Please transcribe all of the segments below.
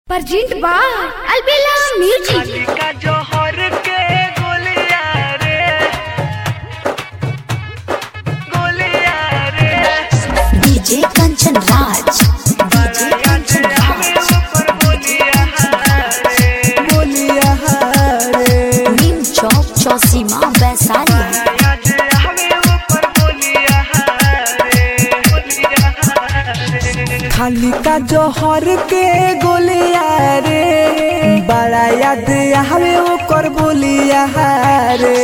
present बा अलबेला music का जोहर के गोलिया रे गोलिया रे डीजे कंचन राज डीजे कंचन राज ऊपर बोलिया रे बोलिया रे नीम चौक चौसीमा वैशाली आज हमें ऊपर बोलिया रे बोलिया रे खाली का जोहर के गोलिया रे बड़ा याद हवे ओकर बोलिया रे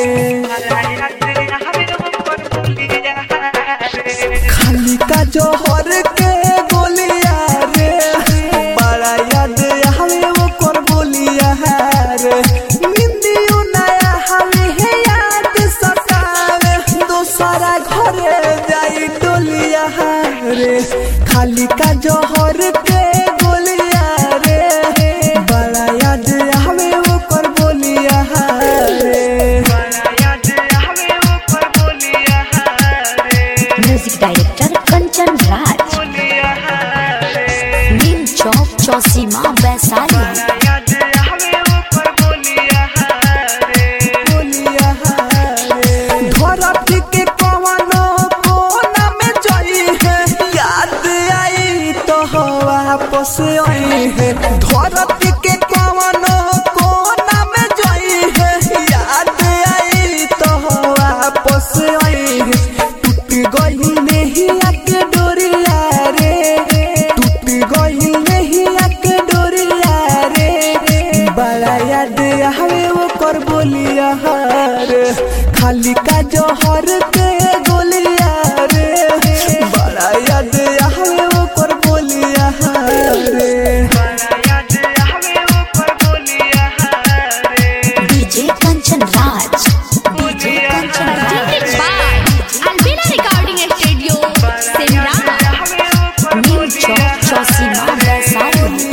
हमें ऊपर बोलिया रे खाली का जोहर के गोलिया रे बड़ा याद हवे ओकर बोलिया रे निंदियो नया हवे है याद सतावे दोसरा घरे जाई डोलिया रे खाली का जोहर के गोलिया रे बड़ा याद हवे ओकर बोलिया रे आज हमें ऊपर बोलिया रे म्यूजिक डायरेक्टर कंचन राज बोलिया रे नीम चौक चौसीमा वैशाली आज हमें ऊपर बोलिया रे बोलिया रे धरती के कवनो कोना में जई है याद आई तो वापस आई है धरती के कवनो कोना में जई है याद आई तो वापस आई है टूट गई नहीं के डोरिया रे टूट गई नहीं के डोरिया रे बड़ा याद हवे ओकर बोलिया रे खाली का जोहर के गोलिया रे बड़ा याद हवे ओकर बोलिया रे आज हमें ऊपर बोलिया रे DJ Kanchan Raj DJ Kanchan presented Raj by Albela recording studio Simra हमें ऊपर नीम चौक चौसीमा वैशाली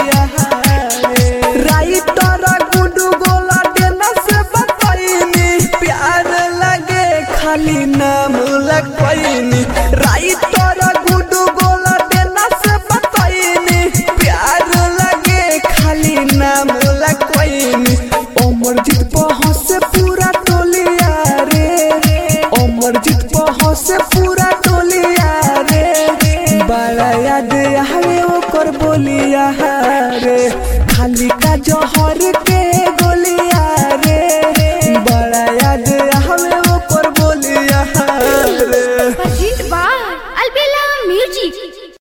राइटर गुडू गोला देना से बतैनी प्यार लगे खाली नाम लगैनी राइटर गुडू गोला देना से बतैनी प्यार लगे खाली नाम लगैनी अमरजीत पहुँच से पूरा टोलिया रे अमरजीत पहुँच से पूरा टोलिया रे बड़ा याद हवे ओकर बोलिया रे खाली का जोहर के